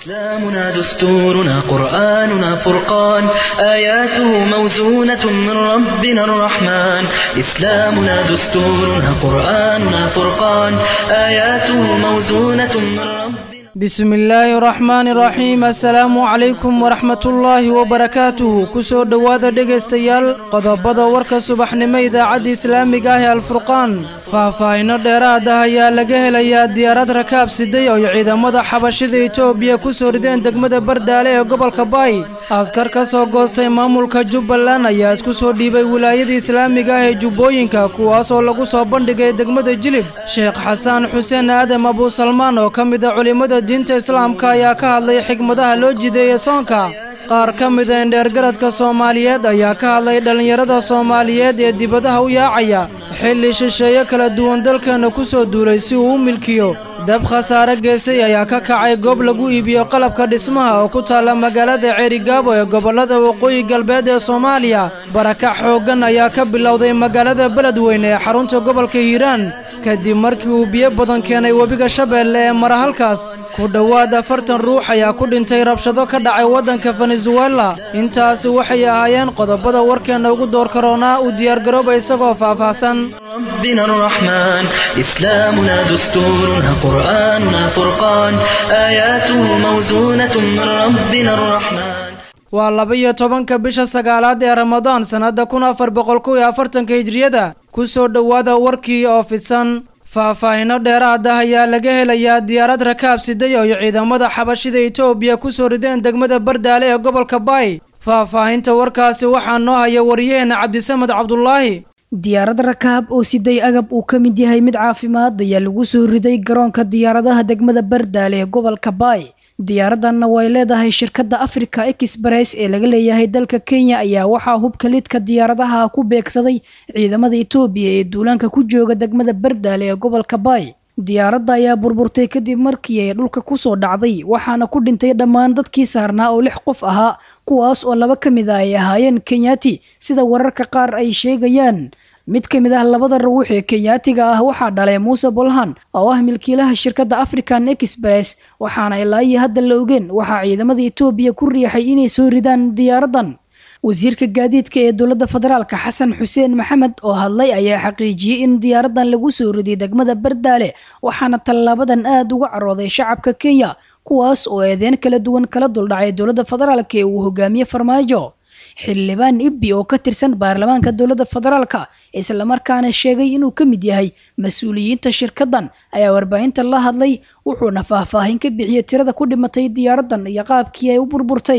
إسلامنا دستورنا قرآننا فرقان آياته موزونة من ربنا الرحمن إسلامنا دستورنا قرآننا فرقان آياته موزونة من ربنا بسم الله الرحمن الرحيم السلام عليكم ورحمة الله وبركاته كسو دوادا dhegaystayaal qodobada warka subaxnimo idaacadda islaamiga ah ee alfurqaan faahfaahino dheeraad ah ayaa laga helayaa diyaarad rakaab siday oo ciidamada xabashida etoobiya ku soo rideen degmada bardaale ee gobolka baay askar ka soo goostay maamulka jubbaland ayaa isku soo dhiibay wilaayada islaamiga ah ee jubbooyinka kuwaasoo lagu soo bandhigay degmada jilib sheekh xasaan xuseen aadam abuusalmaan oo ka mid a culimmada diinta islaamka ayaa ka hadlay xigmadaha loo jideeyey soonka qaar ka mida indheergaradka soomaaliyeed ayaa ka hadlay dhallinyarada soomaaliyeed ee dibadaha u yaacaya xilli shisheeye kala duwan dalkeenna ku soo duulay si uu u milkiyo dab khasaare geesay ayaa ka kacay goob lagu iibiyo qalabka dhismaha oo ku taalla magaalada ceerigaabo ee gobollada waqooyi galbeed ee soomaaliya barakac xooggan ayaa ka bilowday magaalada beledweyne ee xarunta gobolka hiiraan kadib markii uu biyo badan keenay webiga shabeelle ee mara halkaas ku dhowaad afartan ruux ayaa ku dhintay rabshado ka dhacay waddanka venezuela intaasi waxay ahaayeen qodobada warkeenna ugu door karoonaa uu diyaargarooba isagoo faahfaahsan ربنا الرحمن إسلامنا دستورنا قرآننا فرقان آياته موزونة من ربنا الرحمن waa laba-iyo tobanka bisha sagaalaad ee ramadaan sannadda kun afar boqol kow iyo afartanka hijriyada ku soo dhowaada warkii oo fidsan faahfaahino dheeraad ah ayaa laga helayaa diyaarad rakaab siday oo ciidamada xabashida etoobiya ku soo rideen degmada bardaale ee gobolka baay faahfaahinta warkaasi waxaa noo haya wariyaheena cabdisamed cabdulaahi diyaarad rakaab oo siday agab uu ka mid yahay mid caafimaad ayaa lagu soo riday garoonka diyaaradaha degmada bardaale ee gobolka baay diyaaraddanna way leedahay shirkadda africa express ee laga leeyahay dalka kenya ayaa waxaa hubka lidka diyaaradaha ku beegsaday ciidamada etoobiya ee duulaanka ku jooga degmada bardaale ee gobolka baay diyaaradda ayaa burburtay kadib markii ay dhulka kusoo dhacday waxaana ku dhintay dhammaan dadkii saarnaa oo lix qof ahaa kuwaas oo laba ka mid a ay ahaayeen kenyaati sida wararka qaar ay sheegayaan mid ka mid ah labada ruux ee kenyaatiga ah waxaa dhalay muuse bolhan oo ah milkiilaha shirkadda african express waxaana ilaa iyo hadda la ogeen waxaa ciidamada etoobiya ku riixay inay soo ridaan diyaaraddan wasiirka gaadiidka ee dowladda federaalka xasan xuseen maxamed oo hadlay ayaa xaqiijiyey in diyaaraddan lagu soo riday degmada bardaale waxaana tallaabadan aada uga carooday shacabka kenya kuwaas oo eedeen kala duwan kala duldhacay dowladda federaalka ee uu hogaamiye farmaajo xildhibaan ibbi oo ka tirsan baarlamaanka dowladda federaalka islamarkaana sheegay inuu ka mid yahay mas-uuliyiinta shirkaddan ayaa warbaahinta la hadlay wuxuuna faahfaahin ka bixiyey tirada ku dhimatay diyaaraddan iyo qaabkii ay u burburtay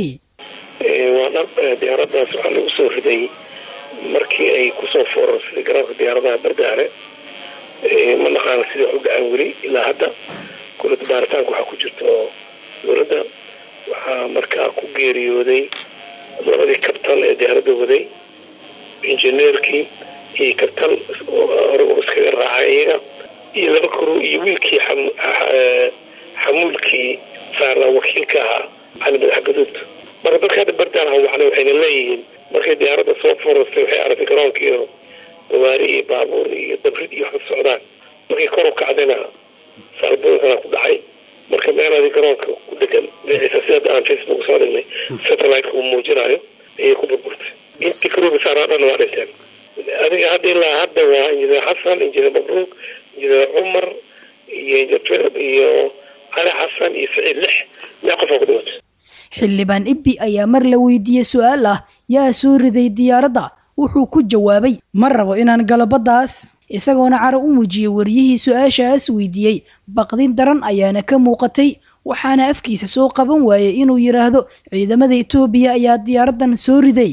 waa dhab diyaaraddaas waxaa lagu soo riday markii ay kusoo foorarsaday garoonka diyaaradaha bardaale ma naqaana sida wax u dhacaan weli ilaa hadda kulada baaritaanka waxaa ku jirto dowladda waxaa markaa ku geeriyooday labadii kabtan ee diyaaradda waday injineerkii iyo kabtan hore iskaga raacay iyaga iyo laba kuru iyo wiilkii xamuulkii saarnaa wakiilka ahaa cali madax gaduud marka dadka hadda bardaan hawacna waxayna leeyihiin markay diyaaradda soo forastay waxay aragtay garoonkiio gawaari iyo baabuur iyo dabrid iyo waxka socdaan markay kor u kacdayna saalbooyinkana ku dhacay marka meelaadii garoonka ku dhegan dhinaciisa sida aan facebook soo dhignay satellite-ka uu muujinayo ayay ku burburtay intii karuuga saaraa dhan waa dhinteen adiga hadda ilaa hadda waa injineer xasan injineer mabruuk injineer cumar iyo injineer philip iyo cali xasan iyo saciid lix lix qofaa ku dhimatay xildhibaan ibbi ayaa mar la weydiiyey su-aal ah yaa soo riday diyaaradda wuxuu ku jawaabay ma rabo inaan galabadaas isagoona caro u muujiyey wariyihii su-aashaas weydiiyey baqdin daran ayaana ka muuqatay waxaana afkiisa soo qaban waayey inuu yidhaahdo ciidamada etoobiya ayaa diyaaraddan soo riday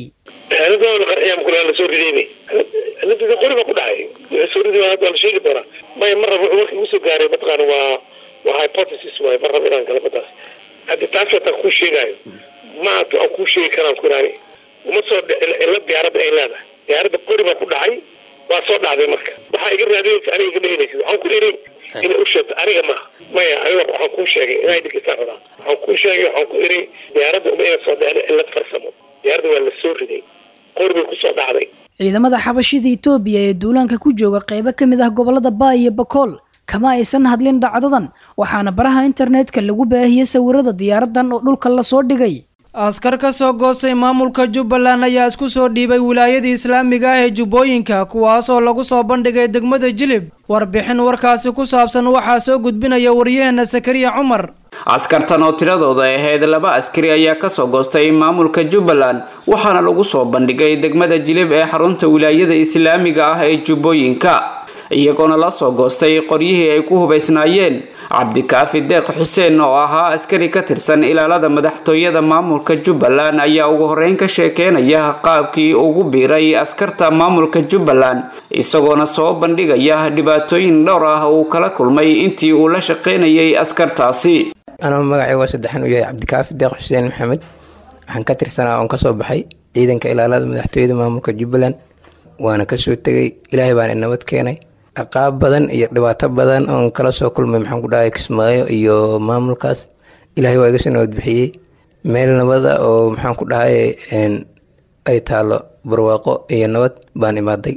lasoo ridayba cilada qori baa ku dhacay wixii soo riday hadda la sheegi doonaa maya ma rabo warkii ugu soo gaaray mataqaana waa waa hypothesis waaye ma rabo inaan galabadaas haddi taas wataan kuu sheegaayo ma aan kuu sheegi karaan ku iraani uma soo cilla diyaaradda ay leedahay diyaaradda qori baa ku dhacay waa soo dhacday marka waxaa iga raadinaysa aniga iga dhehinaysa waxaan ku iri inay u sheegto aniga maaha maya aniga waxaan kuu sheegay inay dhegeysaa rabaa waxaan kuu sheegay waxaan ku iri diyaaradda uma ina soo dhicin cillad farsamo diyaaradda waa la soo riday qori bay kusoo dhacday ciidamada xabashida etoobiya ee duulaanka ku jooga qeybo ka mid ah gobolada baay iyo bakool kama aysan hadlin dhacdadan waxaana baraha internetka lagu baahiyey sawirada diyaaradan oo dhulka lasoo dhigay askar ka soo goostay maamulka jubbaland ayaa isku soo dhiibay wilaayadii islaamiga ah ee jubbooyinka kuwaas oo lagu soo bandhigay degmada jilib warbixin warkaasi ku saabsan waxaa soo gudbinaya waryaheena sakariya cumar askartan oo tiradooda ahayd laba askari ayaa kasoo goostay maamulka jubbaland waxaana lagu soo bandhigay degmada jilib ee xarunta wilaayada islaamiga ah ee jubbooyinka iyagoona la soo goostay qoryihii ay ku hubaysnaayeen cabdikaafi deeq xuseen oo ahaa askari ka tirsan ilaalada madaxtooyada maamulka jubbaland ayaa ugu horeyn ka sheekeynaya qaabkii ugu biiray askarta maamulka jubbaland isagoona soo bandhigaya dhibaatooyin dhowr ah uu kala kulmay intii uu la shaqeynayay askartaasi anoo magacayga saddexan u yahay cabdikaafi deeq xuseen maxamed waxaan ka tirsanaa oon kasoo baxay ciidanka ilaalada madaxtooyada maamulka jubbaland waana kasoo tegay ilaahay baana nabad keenay ciqaab badan iyo dhibaato badan oon kala soo kulmay maxaan ku dhahay kismaayo iyo maamulkaas ilaahay waa iga soo nabad bixiyey meel nabada oo maxaan ku dhahay ay taalo barwaaqo iyo nabad baan imaaday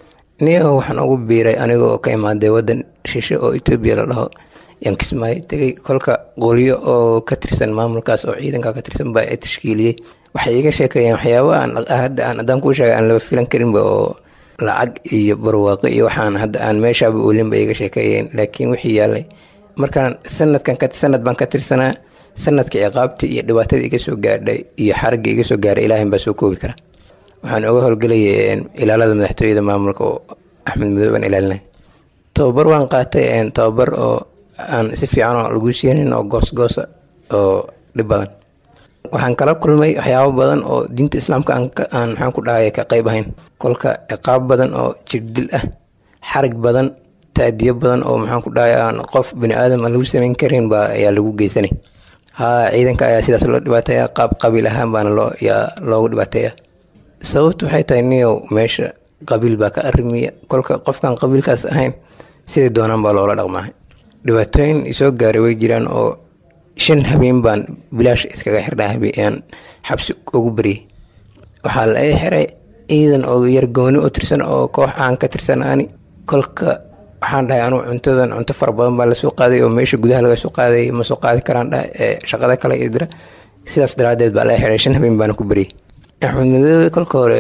niyo waxaan ugu biiray aniga oo ka imaaday wadan shishe oo etoobiya la dhaho yaan kismaayo tegay kolka qolyo oo ka tirsan maamulkaas oo ciidanka ka tirsan baa i tashkiiliyey waxay iga sheekeeyeen waxyaaba aan hadda aan haddaan kuu sheegay aan laba filan karinba oo lacag iyo barwaaqo iyo waxaan hadda aan meeshaaba oolin bay iga sheekeeyeen laakiin wixii yaalay markaan sanadkan sanad baan ka tirsanaa sanadka ciqaabtii iyo dhibaatada iga soo gaadhay iyo xaragga iga soo gaaray ilaahin baa soo koobi kara waxaan uga howlgelayay ilaalada madaxtooyada maamulka oo axmed madow baan ilaalinay tababar waan qaatay tababar oo aan si fiican oo lagu siinin oo goosgoosa oo dhib badan waxaan kala kulmay waxyaabo badan oo diinta islaamka aan maxaan ku dhahay ka qayb ahayn kolka ciqaab badan oo jirdil ah xarig badan taadiyo badan oo maxaan ku dhahay aan qof bini aadam aan lagu samayn karin baa ayaa lagu geysanay haa ciidanka ayaa sidaas loo dhibaateeya qaab qabiil ahaan baana loo yaa loogu dhibaateeya sababtu waxay tahay niyow meesha qabiil baa ka arrimiya kolka qofkaan qabiilkaas ahayn sidai doonaan baa loola dhaqmaa dhibaatooyin isoo gaaray way jiraan oo shan habeen baan bilaash iskaga xirnaa habeen xabsi ugu baryay waxaa la ii xiray ciidan oo yargooni u tirsan oo koox aan ka tirsan ani kolka waxaan dhahay anugu cuntadan cunto fara badan baa lasoo qaaday oo meesha gudaha laga soo qaaday ma soo qaadi karaan dhahay ee shaqada kale ii dira sidaas daraadeed baa la ii xiray shan habeen baana ku baryay axmed madoobe kolka hore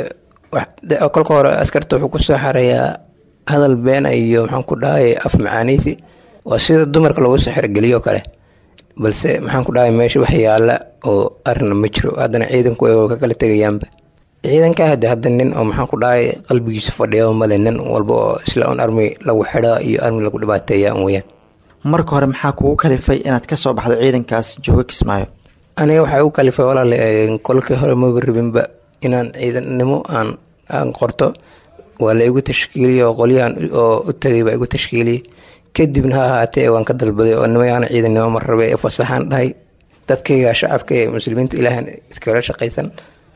kolka hore askarta wuxuu ku soo xarayaa hadal beena iyo maxaan ku dhahay af macaanaysi waa sida dumarka lagu soo xergeliyo kale balse maxaan ku dhahay meesha wax yaala oo arina ma jiro haddana ciidanku ay ka kala tegayaanba ciidanka hadde hadda nin oo maxaan ku dhahay qalbigiisa fadhiya male nin walba oo isla un armi lagu xidha iyo armi lagu dhibaateeya un weyaan marka hore maxaa kugu kalifay inaad ka soo baxdo ciidankaas jooga kismaayo aniga waxay u kalifay walaale kolkii hore maba rabinba inaan ciidannimo aan aan qorto waa la igu tashkiiliyey oo qolyahan oo u tagay baa igu tashkiiliyey kadibna ha ahaatee waan ka dalbaday oo nimayaana ciidannimo mar rabe ee fasaxaan dhahay dadkayga shacabka ee muslimiinta ilaahan iskala shaqaysan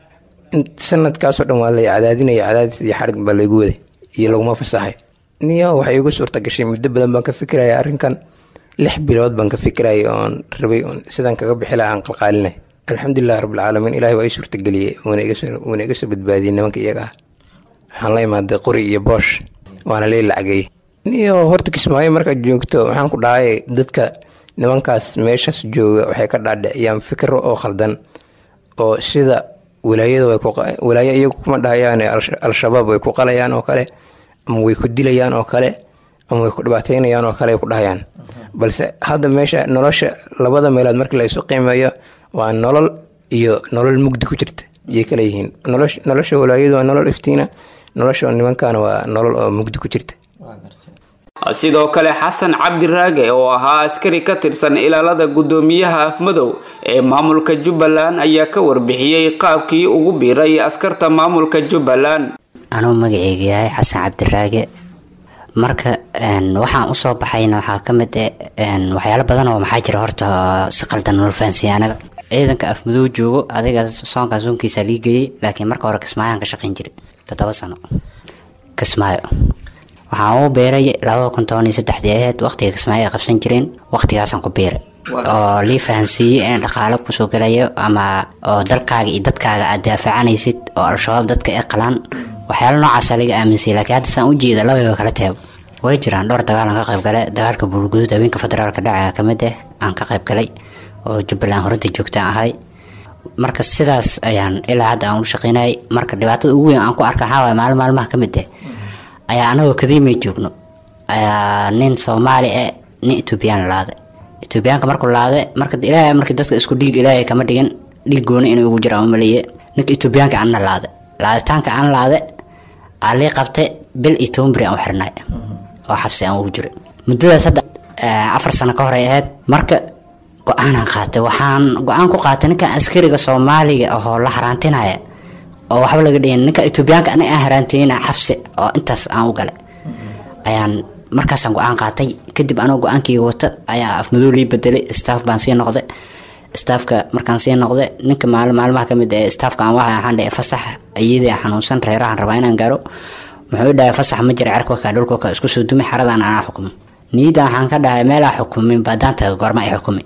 sanadkaasoo dhan waa lay cadaadinaya cadaadis iyo xarig baa laygu waday iyo laguma fasaxay niyo waxay igu suurta gashay muddo badan baan ka fikiraya arrinkan lix bilood baan ka fikirayay oon rabay oon sidaan kaga bixi laha aan qalqaalinay alxamdulilah rabbilcaalamiin ilahay waa ii suurtageliyey wuuna iga soo badbaadiyey nimanka iyaga ah waxaan la imaaday qori iyo boosh waana lii lacagay niyo horta kismaayo markaad joogto waxaan ku dhahay dadka nimankaas meeshaas jooga waxay ka dhaadhiciyaan fikiro oo khaldan oo sida walaayada walaayo iyagu kuma dhahayaan al-shabaab way ku qalayaan oo kale ama way ku dilayaan oo kale ama way ku dhibaateynayaan oo kale ay ku dhahayaan balse hadda meesha nolosha labada meelood markii la isu qiimeeyo waa nolol iyo nolol mugdi ku jirta ayay kala yihiin nolosha walaayadu waa nolol iftiina nolosha nimankaana waa nolol oo mugdi ku jirta sidoo kale xasan cabdiraage oo ahaa askari ka tirsan ilaalada guddoomiyaha afmadow ee maamulka jubbaland ayaa ka warbixiyey qaabkii ugu biiray askarta maamulka jubbaland anuu magaceyga yahay xasan cabdiraage marka waxaan usoo baxayna waxaa ka mid waxyaalo badan oo maxaa jira horta si qaldan nolo fahansiiya anaga ciidanka afmadow joogo adiga soonkan soonkiisa liigayey laakiin marka hore kismaayaan ka shaqayn jiray toddoba sano kismaayo waxaan ugu beeray labada kun toban iyo saddexdii aheyd waqtiga kismaayo ay qabsan jireen waqtigaasaan ku beeray oo lii fahansiiyey in dhaqaalo kusoo gelayo ama oo dalkaaga iyo dadkaaga aad daafacanaysid oo al-shabaab dadka ay qalaan waxyaalo noocaasa laga aaminsay laakiin hadda saan u jeeda labadaba kala teebo way jiraan dhowr dagaal aan ka qayb galay dagaalka buulguduud habeenka federaalka dhacaya ka mid ah aan ka qayb galay oo jubbaland horinta joogtaan ahay marka sidaas ayaan ilaa hadda aan u shaqeynayay marka dhibaatada ugu weyn aan ku arka waxaa waay maalin maalmaha ka mid ah ayaa anagoo kadiimay joogno ayaa nin soomaali ah nin etoobiyaan laaday etoobiyaanka markuu laaday marka ilaahay markii dadka isku dhiig ilaahay kama dhigin dhiig gooni inuu ugu jira umaleeye ninka etoobiyaanka anna laaday laaditaanka aan laade aa lii qabtay bil iyo toban beri aan u xirnay oo xabsi aan ugu jiray muddadaas hadda afar sano ka hor ay ahayd marka go-aanaan qaatay waxaan go-aan ku qaatay ninka askariga soomaaliga ahoo la haraantinaya oo waxba laga dhihin ninka etoobiyaanka aniga aan haraantinina xabsi oo intaas aan u galay ayaan markaasaan go-aan qaatay kadib anoo go-aankayga wata ayaa afmadow lii bedelay staff baan sii noqday staafka markaan sii noqday ninka maali maalmaha kamid ee staafka aan wahay waxaan dhahay fasax iyadii xanuunsan reerahan rabaa inaan gaaro muxuu dhahay fasax ma jira cerkoka dhulkoka isku soo dumi xaradan anaa xukumo niyadda waxaan ka dhahay meelaa xukumin baadaan taga goorma ay xukumi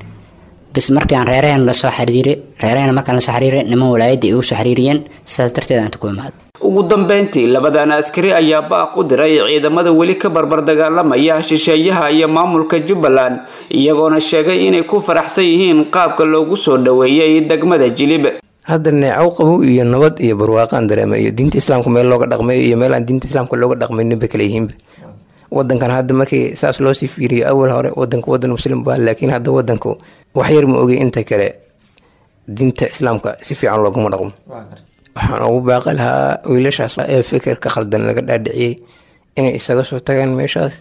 bis markii aan reeraheen lasoo xiriiray reeraheen markaan lasoo xiriiray niman walaayadda igu soo xiriiriyeen sidaas darteed aan ku imaaday ugu dambeyntii labadan askari ayaa baaq u diray ciidamada weli ka barbar dagaalamaya shisheeyaha iyo maamulka jubbaland iyagoona sheegay inay ku faraxsan yihiin qaabka loogu soo dhoweeyey degmada jilib hadda neecow qabow iyo nabad iyo barwaaqaan dareema iyo diinta islaamka meel looga dhaqmayo iyo meel aan diinta islaamka looga dhaqmaynin bay kala yihiinba wadankan hadda markii saas loosii fiiriyo awal hore wadanka wadan muslim baa laakiin hadda wadanku wax yar ma ogay inta kale diinta islaamka si fiican looguma dhaqmo waxaan ugu baaqi lahaa wiilashaas ee fikirka khaldan laga dhaadhiciyey inay isaga soo tagaan meeshaas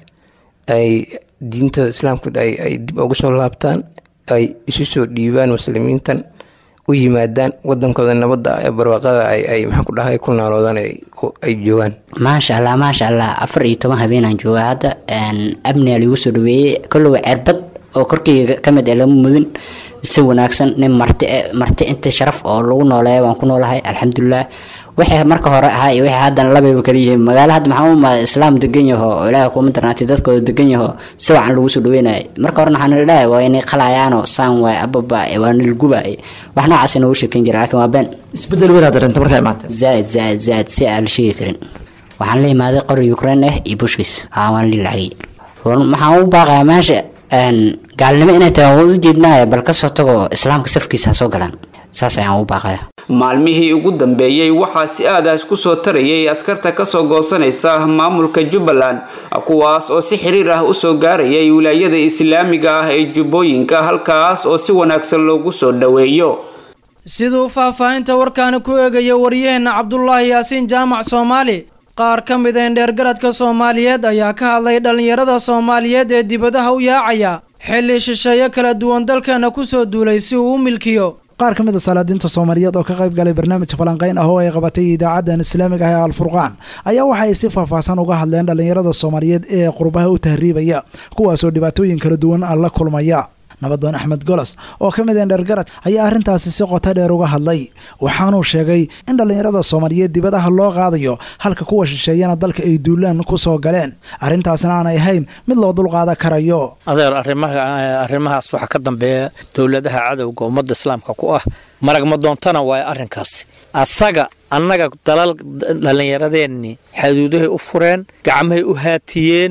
ay diintooda islaamka ay dib ugu soo laabtaan ay isu soo dhiibaan muslimiintan u yimaadaan wadankooda nabadda ee barwaaqada ay maxaan ku dhahay ku naaloodaan ay joogaan maasha allah maasha allah afar iyo toban habeenaan joogaa hadda amniga liigu soo dhaweeyey kollowa cerbad oo korkeyga ka mid ee lama mudin si wanaagsan nin marti marti inta sharaf oo lagu nooleeya waan ku noolahay alxamdulilah wixii marka hore ahaa iyo wixii haddana labayba kala yihiin magaalo hadda maxaa u imaada islaam degan yaho oo ilaahay kuma darnaatay dadkooda degan yaho si wacan lagu soo dhaweynayay marka horena waxaan ilaahay waa inay qalayaano saan waay ababa waa nilgubaay wax noocaas inoogu sheekeyn jira laakiin waa been isbedel weyn aad dareenta markaa imaatay zaaid zaaid zaaid si aan la sheegi karin waxaan la imaaday qori ukraine ah iyo bushkiis haa waan lii lacagay waxaan u baaqayaa meesha gaalnimo inay tahay waan u jeednaya bal kasoo tago islaamka safkiisa ha soo galaan saas ayaan ugu baaqaya maalmihii ugu dambeeyey waxaa si aadaas kusoo tarayay askarta kasoo goosanaysa maamulka jubbaland kuwaas oo si xiriir ah usoo gaarayay wilaayada islaamiga ah ee jubbooyinka halkaas oo si wanaagsan loogu soo dhoweeyo siduu faahfaahinta warkaani ku eegaya waryaheena cabdulaahi yaasiin jaamac soomaali qaar ka mid a indheergaradka soomaaliyeed ayaa ka hadlay dhallinyarada soomaaliyeed ee dibadaha u yaacaya xilli shisheeyo kala duwan dalkeena kusoo duulay si uu u milkiyo qaar ka mid a salaadiinta soomaaliyeed oo ka qayb galay barnaamijka falanqayn ah oo ay qabatay idaacadan islaamiga ah ee alfurqaan ayaa waxa ay si faahfaahsan uga hadleen dhallinyarada soomaaliyeed ee qurbaha u tahriibaya kuwaasoo dhibaatooyin kala duwan la kulmaya nabadoon axmed golos oo ka mid endhergarad ayaa arrintaasi si qoto dheer uga hadlay waxaanuu sheegay in dhallinyarada soomaaliyeed dibadaha loo qaadayo halka kuwa shisheeyana dalka ay duulaan ku soo galeen arrintaasna aanay ahayn mid loo dulqaadan karayo adeer arrimahaas waxaa ka dambeeya dowladaha cadowga ummadda islaamka ku ah maragma doontana waayo arrinkaasi asaga annaga dalal dhallinyaradeenni xaduudahay u fureen gacmahay u haatiyeen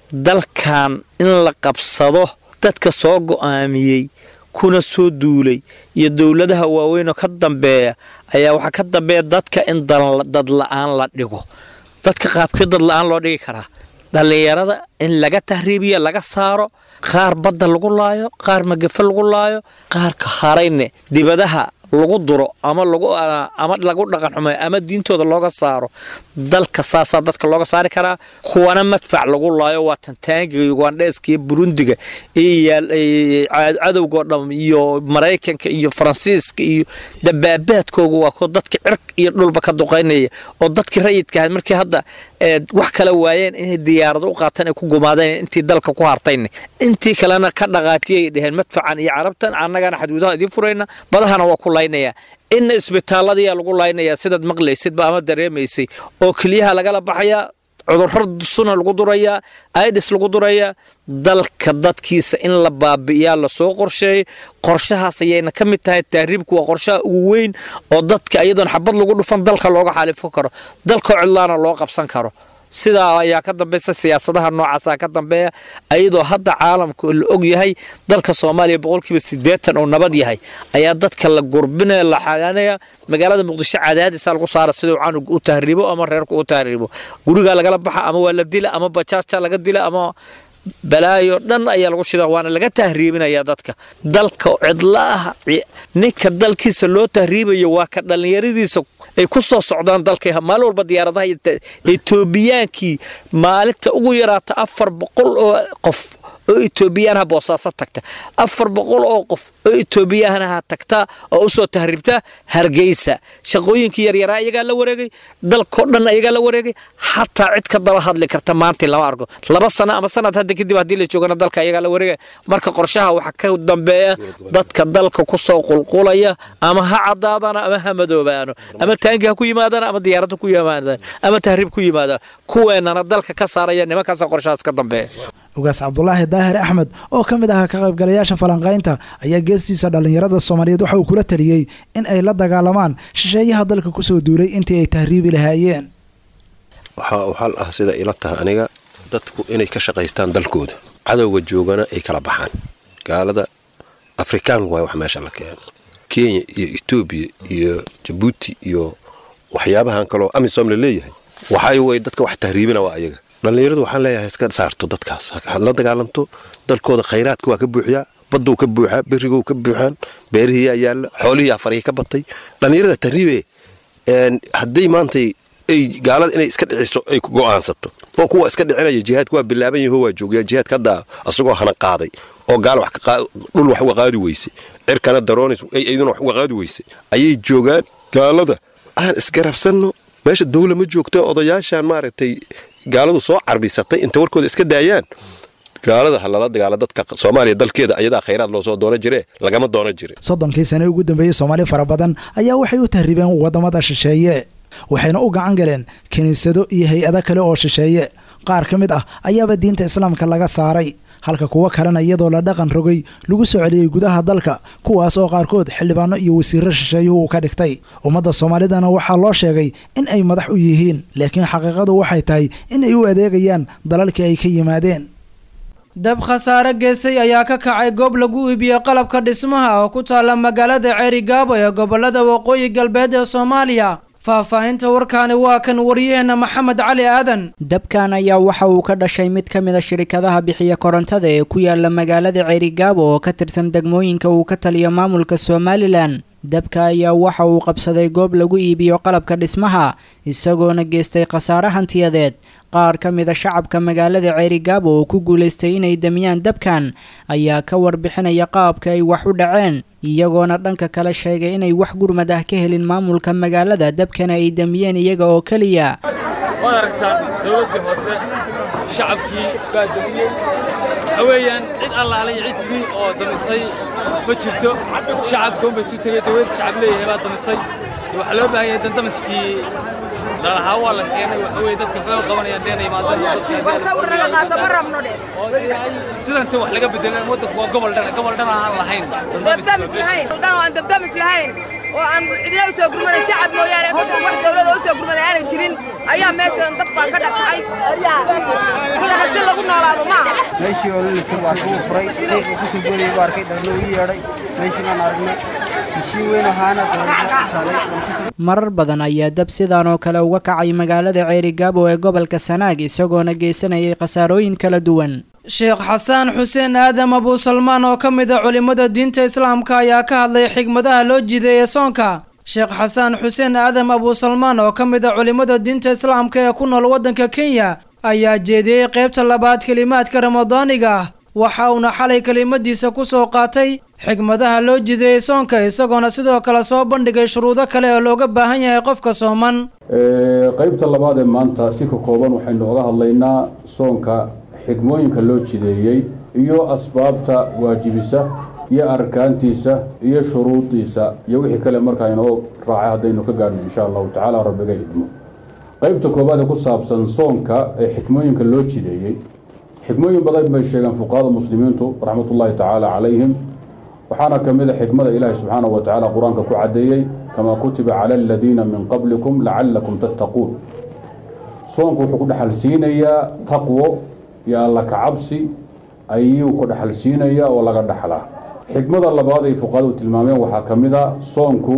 dalkan in la qabsado dadka soo go'aamiyey kuna soo duulay iyo dowladaha waaweynoo ka dambeeya ayaa waxaa ka dambeeya dadka in dad la-aan la dhigo dadka qaabkii dad la-aan loo dhigi karaa dhallinyarada in laga tahriibiya laga saaro qaar badda lagu laayo qaar magafe lagu laayo qaarka harayne dibadaha lagu duro ama ama lagu dhaqan xumeeyo ama diintooda looga saaro dalka saasaa dadka looga saari karaa kuwana madfac lagu laayo waa tantaangiga ugandheeska iyo burundiga cadowgao dham iyo maraykanka iyo faransiiska iyo dabaabaadkooga waa kuwa dadka cirk iyo dhulba ka duqaynaya oo dadkii rayidka ahayd markii hadda wax kala waayeen inay diyaarado u qaataan ay ku gumaadeen intii dalka ku hartayne intii kalena ka dhaqaatiyay dheheen madfacan iyo carabtan annagana xadgudaha idiin furayna badahana waa ku laynaya inna isbitaalladiyaa lagu laynayaa sidaad maqlaysidba ama dareemaysay oo keliyaha lagala baxayaa cudurro suna lagu durayaa aidis lagu durayaa dalka dadkiisa in la baabi'iyaa lasoo qorsheeyay qorshahaas ayayna ka mid tahay tahriibku waa qorshaha ugu weyn oo dadka iyadoon xabad lagu dhufan dalka looga xaalifo karo dalkoo cidlaana loo qabsan karo sidaa ayaa ka dambaysa siyaasadaha noocaasa ka dambeeya ayadoo hadda caalamka la og yahay dalka soomaaliya boqolkiiba siddeetan oo nabad yahay ayaa dadka la gurbinaya la xagaanaya magaalada muqdisho cadaadisa lagu saara siduu canug u tahriibo ama reerku u tahriibo gurigaa lagala baxa ama waa la dila ama bajaaja laga dila ama balaayo dhan ayaa lagu shida waana laga tahriibinaya dadka dalka cidla ah ninka dalkiisa loo tahriibayo waa ka dhallinyaradiisa ay ku soo socdaan dalka maalin walba diyaaradaha etoobiyaankii maalinta ugu yaraata afar boqol oo qof oo etoobiyaanaha boosaaso tagta afar boqol oo qof oo etoobiyaanaha tagta oo usoo tahriibta hargeysa shaqooyinkii yaryaraa iyagaa la wareegay dalkao dhan iyagaa la wareegay xataa cid ka daba hadli karta maanta lama arko laba sano ama sanad hadda kadib haddii la joogana dalka iyagaa la wareegay marka qorshaha waxaa ka dambeeya dadka dalka kusoo qulqulaya ama ha cadaadana ama ha madoobaano ama taangi ha ku yimaadaan ama diyaaradda ku yimaadaan ama tahriib ku yimaadaan kuweenana dalka ka saaraya nimankaasa qorshahaas ka dambeeya ugaas cabdulaahi daahir axmed oo ka mid ahaa ka qaybgalayaasha falanqaynta ayaa geestiisa dhallinyarada soomaaliyeed waxa uu kula taliyey in ay la dagaalamaan shisheeyaha dalka kusoo duulay intii ay tahriibi lahaayeen waxaa xal ah sida ila tahay aniga dadku inay ka shaqaystaan dalkooda cadowga joogana ay kala baxaan gaalada afrikaan waay wax meesha la keeno kenya iyo etoobiya iyo jabuuti iyo waxyaabahan kaloo amisom la leeyahay waxay way dadka wax tahriibina waa ayaga dhallinyaradu waxaan leeyahay iska saarto dadkaas had la dagaalamto dalkooda khayraadka waa ka buuxyaa baduu ka buuxaa berigou ka buuxaan beerihiiyaa yaalla xoolihii afarihii ka batay dhallinyarada tahriibe hadday maantay ay gaalada inay iska dhiciso ay go'aansato oo kuwa iska dhicinaya jihaadka waa bilaaban yaho waa joogayaa jihaadka hadda asagoo hana qaaday oo gaal dhul wax uga qaadi weysay cirkana daroonis iyaduna wax uga qaadi weysay ayay joogaan gaalada aan isgarabsanno meesha dawla ma joogto odayaashaan maaragtay gaaladu soo carbisatay inta warkooda iska daayaan gaalada ha lala dagaala dadka soomaaliya dalkeeda ayadaa khayraad loo soo doono jire lagama doono jire soddonkii sane ugu dambeeyey soomaali fara badan ayaa waxay u tahriibeen waddamada shisheeye waxayna u gacan galeen kiniisado iyo hay-ado kale oo shisheeye qaar ka mid ah ayaaba diinta islaamka laga saaray halka kuwo kalena iyadoo la dhaqan rogay lagu soo celiyey gudaha dalka kuwaas oo qaarkood xildhibaano iyo wasiiro shisheeyuhu uu ka dhigtay ummadda soomaalidana waxaa loo sheegay in ay madax u yihiin laakiin xaqiiqadu waxay tahay in ay u adeegayaan dalalkii ay ka yimaadeen dab khasaare geesay ayaa ka kacay goob lagu iibiyey qalabka dhismaha oo ku taalla magaalada ceeri gaabo ee gobolada waqooyi galbeed ee soomaaliya faahfaahinta warkaani waa kan waryaheena maxamed cali aadan dabkan ayaa waxa uu ka dhashay mid ka mida shirikadaha bixiya korontada ee ku yaala magaalada ceerigaabo oo ka tirsan degmooyinka uu ka taliyo maamulka somalilan dabka ayaa waxa uu qabsaday goob lagu iibiyo qalabka dhismaha isagoona geystay khasaare hantiyadeed qaar ka mida shacabka magaalada ceerigaabo oo ku guulaystay inay damiyaan dabkan ayaa ka warbixinaya qaabka ay wax u dhaceen iyagoona dhanka kale sheegay inay wax gurmad ah ka helin maamulka magaalada dabkana ay damiyeen iyaga oo keliya waad aragtaan dowladdii hoose shacabkii baa damiyey waxa weeyaan cid allaale iyo cid timi oo damisay ma jirto shacabka unbay isu tegey dowladda shacab leeyahay baa damisay waxaa loo baahan yahay dandamiskii lalahaa waa la keenay waxa weye dadka waxbay u qabanayaan deena imaadsidanta wax laga bedelan waddanku waa gobol dhan gobol dhan aan lahayn aan dabdamis lahayn oo aan cidina u soo gurmaday shacab mooyaane wax dawlada u soo gurmaday aanay jirin ayaa meeshan dab baa ka dhacay sidana si lagu noolaado ma aha meeshii oo lalisir waa kuu furay qiiqa ku soo boodayay buu arkay dharlo ii yeedhay meeshii baan aragnay heshiin weyn ahaana marar badan ayaa dab sidaan oo kale uga kacay magaalada ceerigaabo ee gobolka sanaag isagoona geysanayay khasaarooyin kala duwan sheekh xasaan xuseen aadam abuu salmaan oo ka mid a culimmada diinta islaamka ayaa ka hadlay xigmadaha loo jideeyey soonka sheekh xasaan xuseen aadam abuu salmaan oo ka mid a culimmada diinta islaamka ee ku nool waddanka kenya ayaa jeediyey qaybta labaad kelimaadka ramadaaniga ah waxa uuna xalay kelimadiisa ku soo qaatay xigmadaha loo jideeyey soonka isagoona sidoo kale soo bandhigay shuruudo kale oo looga baahan yahay qofka sooman qaybta labaad ee maanta si ka kooban waxaynu oga hadlaynaa soonka xigmooyinka loo jideeyey iyo asbaabta waajibisa iyo arkaantiisa iyo shuruudiisa iyo wixii kale markaa inoo raacay haddaynu ka gaadhno insha allahu tacaala rabbiga idmo qaybta koobaad ee ku saabsan soonka ee xikmooyinka loo jideeyey xikmooyin badan bay sheegeen fuqahada muslimiintu raxmatullaahi tacaala calayhim waxaana ka mid a xikmada ilaahi subxaanahu wa tacaala qur-aanka ku caddeeyey kamaa kutiba cala aladiina min qablikum lacallakum tattaquun soonku wuxuu ku dhexal siinayaa taqwo iyo alla kacabsi ayuu ku dhexal siinayaa oo laga dhexlaa xikmada labaad ay fuqahadu tilmaameen waxaa ka mid a soonku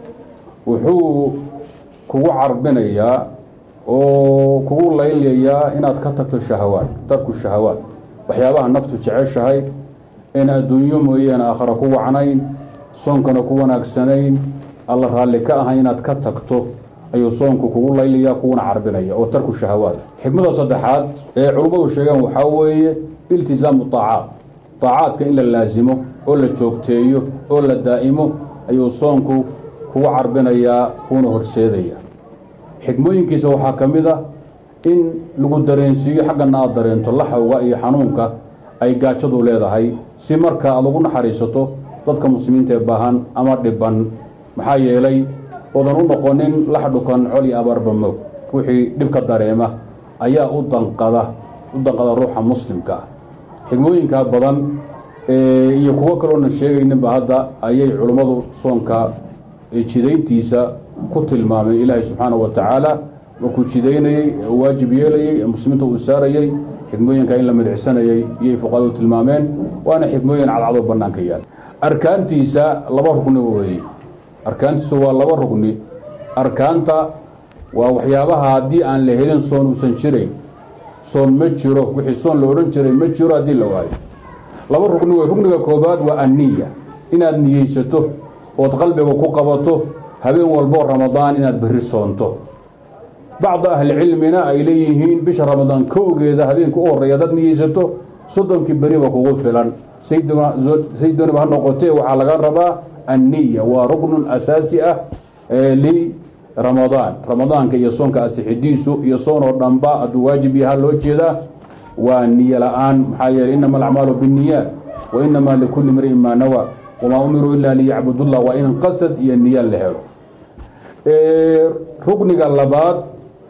wuxuu kugu carbinayaa oo kugu laylayaa inaad ka tagto shahawaad tarku shahawaad waxyaabaha naftu jeceshahay in adduunyo mooyaane aakhara ku wacnayn soonkana ku wanaagsanayn alla raalli ka ahay inaad ka tagto ayuu soonku kugu laylayaa kuguna carbinaya oo tarku shahawaad xikmada saddexaad ee culummadu sheegeen waxaa weeye iltisaamu taacaat taacaadka in la laasimo oo la joogteeyo oo la daa'imo ayuu soonku kugu carbinayaa kuuna horseedaya xikmooyinkiisa waxaa ka mid ah in lagu dareensiiyo xaggana aad dareento laxawga iyo xanuunka ay gaajadu leedahay si marka aad ugu naxariisato dadka muslimiinta ee baahan ama dhiban maxaa yeelay oodan u noqonin lax dhukan col iyo abaarbamog ruuxii dhibka dareema ayaa u danqada u danqada ruuxa muslimka ah xigmooyinkaa badan iyo kuwo kaloonan sheegayninba hadda ayay culummadu soonka jidayntiisa ku tilmaameen ilaahay subxaanahu wa tacaala markuu jidaynayey waajib yeelayey ee muslimiinta uu saarayey xikmooyinka in la midicsanayay iyay fuqahadu tilmaameen waana xikmooyin cadcadoo bannaanka yaal arkaantiisa laba rugni weeye arkaantiisu waa laba rugni arkaanta waa waxyaabaha haddii aan la helin soon uusan jirayn soon ma jiro wixii soon la odhan jiray ma jiro haddii la waayo laba rugni wey rugniga koobaad waa anniya inaad niyeysato ood qalbiga ku qabato habeen walboo ramadaan inaad berri soonto bacda ahlicilmina ay leeyihiin bisha ramadaan kowgeeda habeenka u horreeya dad niyeysato soddonkii beriba kugu filan saydoniba ha noqotee waxaa laga rabaa anniya waa ruknun asaasi ah liramadaan ramadaanka iyo soonka asixidiisu iyo soon oo dhanba hadduu waajib yaha loo jeedaa waa niyo la-aan maxaa yeeley inama alacmaalu binniyaat wa inamaa likulli mri'in maa nawaa wamaa umiruu ilaa liyacbudullah waa in qasad iyo niyo la helo rukniga labaad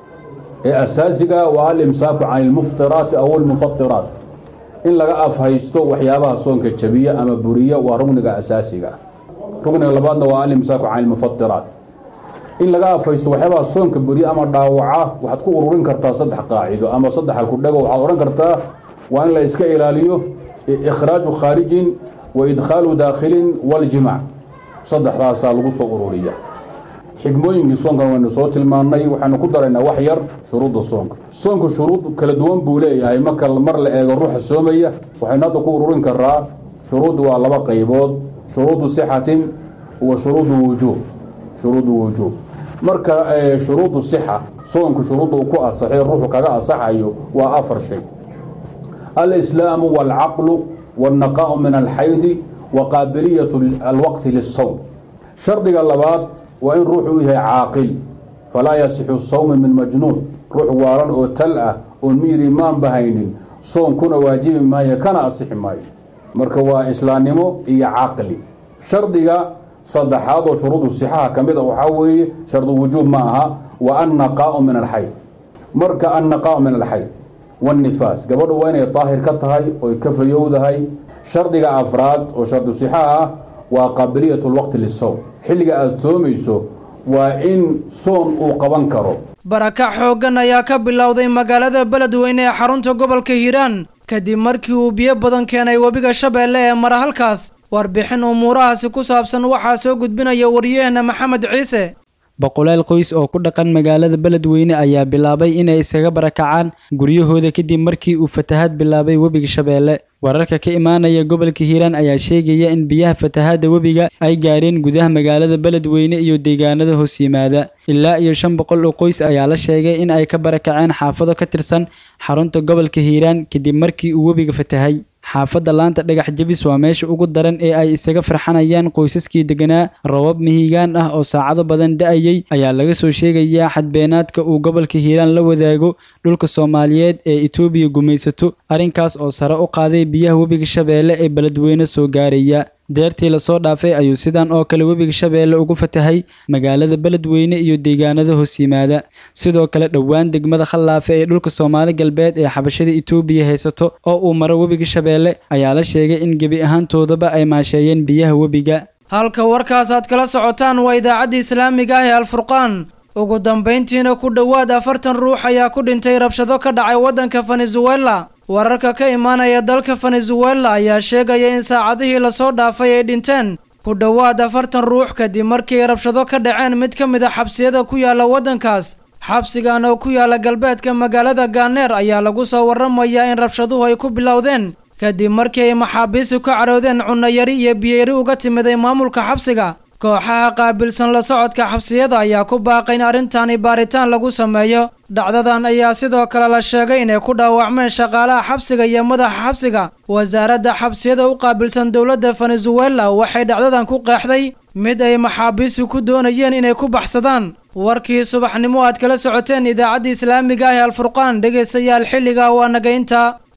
ee asaasiga waa alimsaaku can ilmuftiraati aw almufatiraat in laga afhaysto waxyaabaha soonka jabiya ama buriya waa rugniga asaasiga rugniga labaadna waa alimsaaku can ilmufatiraat in laga afhaysto waxyaabaha soonka buriya ama dhaawaca waxaad ku ururin kartaa saddex qaacido ama saddex halkudhego waxaad odhan kartaa waa in la iska ilaaliyo ikhraaju khaarijin wa idkhaalu daakhilin waljimaac saddexdaasaa lagu soo ururiya xikmooyinkii soonkan waynu soo tilmaannay waxaynu ku daraynaa wax yar shuruudda soonka soonka shuruud kala duwan buu leeyahay marka mar la eego ruuxa soomaya waxaynu hadda ku ururin karaa shuruud waa laba qaybood shuruudu sixatin wa shuruudu wujuub shuruudu wujuub marka shuruudu sixa soonku shuruudda uu ku asaxay ruuxu kaga asaxayo waa afar shay alislaamu waalcaqlu wاlnaqaa'u min alxaydi wa qaabiliyat alwaqti lilsawm shardiga labaad waa in ruuxu u yahay caaqil falaa yasixu sawmi min majnuun ruux waalan oo tal ah oon miyir imaanba haynin soonkuna waajibi maayo kana asixi maayo marka waa islaamnimo iyo caqli shardiga saddexaad oo shuruudu sixaha ka mid a waxaa weeye shardu wujuub ma aha wa annaqaa'u min alxayd marka annaqaa'u min alxayd waannifaas gabadhu waa inay daahir ka tahay oy ka fayowdahay shardiga afraad oo shardu sixaha ah waa qaabiliyat lwaqti lisowm xilliga aada soomayso waa in soon uu qaban karo barakac xooggan ayaa ka bilowday magaalada beledweyne ee xarunta gobolka hiiraan kadib markii uu biyo badan keenay webiga shabeelle ee mara halkaas warbixin umuurahaasi ku saabsan waxaa soo gudbinaya waryaheena maxamed ciise boqolaal qoys oo ku dhaqan magaalada beledweyne ayaa bilaabay inay iskaga barakacaan guryahooda kadib markii uu fatahaad bilaabay webiga shabeelle wararka ka imaanaya gobolka hiiraan ayaa sheegaya in biyaha fatahaadda webiga ay gaareen gudaha magaalada beledweyne iyo deegaanada hoos yimaada ilaa iyo shan boqol oo qoys ayaa la sheegay in ay ka barakaceen xaafado ka tirsan xarunta gobolka hiiraan kadib markii uu webiga fatahay xaafadda laanta dhagax jebis waa meesha ugu daran ee ay isaga farxanayaan qoysaskii deganaa robab mihigaan ah oo saacado badan da-ayay ayaa laga soo sheegayaa xadbeenaadka uu gobolka hiiraan la wadaago dhulka soomaaliyeed ee etoobiya gumaysato arrinkaas oo sare u qaaday biyaha webiga shabeelle ee beledweyne soo gaaraya deertii lasoo dhaafay ayuu sidan oo kale webiga shabeelle ugu fatahay magaalada beledweyne iyo deegaanada hoos yimaada sidoo kale dhowaan degmada khallaafe ee dhulka soomaali galbeed ee xabashada etoobiya haysato oo uu maro webiga shabeelle ayaa la sheegay in gebi ahaantoodaba ay maasheeyeen biyaha webiga halka warkaas aad kala socotaan waa idaacadda islaamiga ah ee alfurqaan ugu dambayntiina ku dhowaad afartan ruux ayaa ku dhintay rabshado ka dhacay waddanka venezuela wararka ka imaanaya dalka venezuela ayaa sheegaya in saacadihii lasoo dhaafay ay dhinteen ku dhowaad afartan ruux kadib markii ay rabshado ka dhaceen mid ka mid a xabsiyada ku yaala waddankaas xabsigan oo ku yaala galbeedka magaalada gaaneer ayaa lagu soo warramayaa in rabshaduhu ay ku bilowdeen kadib markii ay maxaabiistu ka caroodeen cunayari iyo biyeyri uga timiday maamulka xabsiga kooxaha qaabilsan la socodka xabsiyada ayaa ku baaqay in arrintani baaritaan lagu sameeyo dhacdadan ayaa sidoo kale la sheegay inay ku dhaawacmeen shaqaalaha xabsiga iyo madaxa xabsiga wasaaradda xabsiyada u qaabilsan dowladda venezuela waxay dhacdadan ku qeexday mid ay maxaabiistu ku doonayeen inay ku baxsadaan warkii subaxnimo aad kala socoteen idaacadda islaamiga ah ee alfurqaan dhegaystayaal xilliga waa nagaynta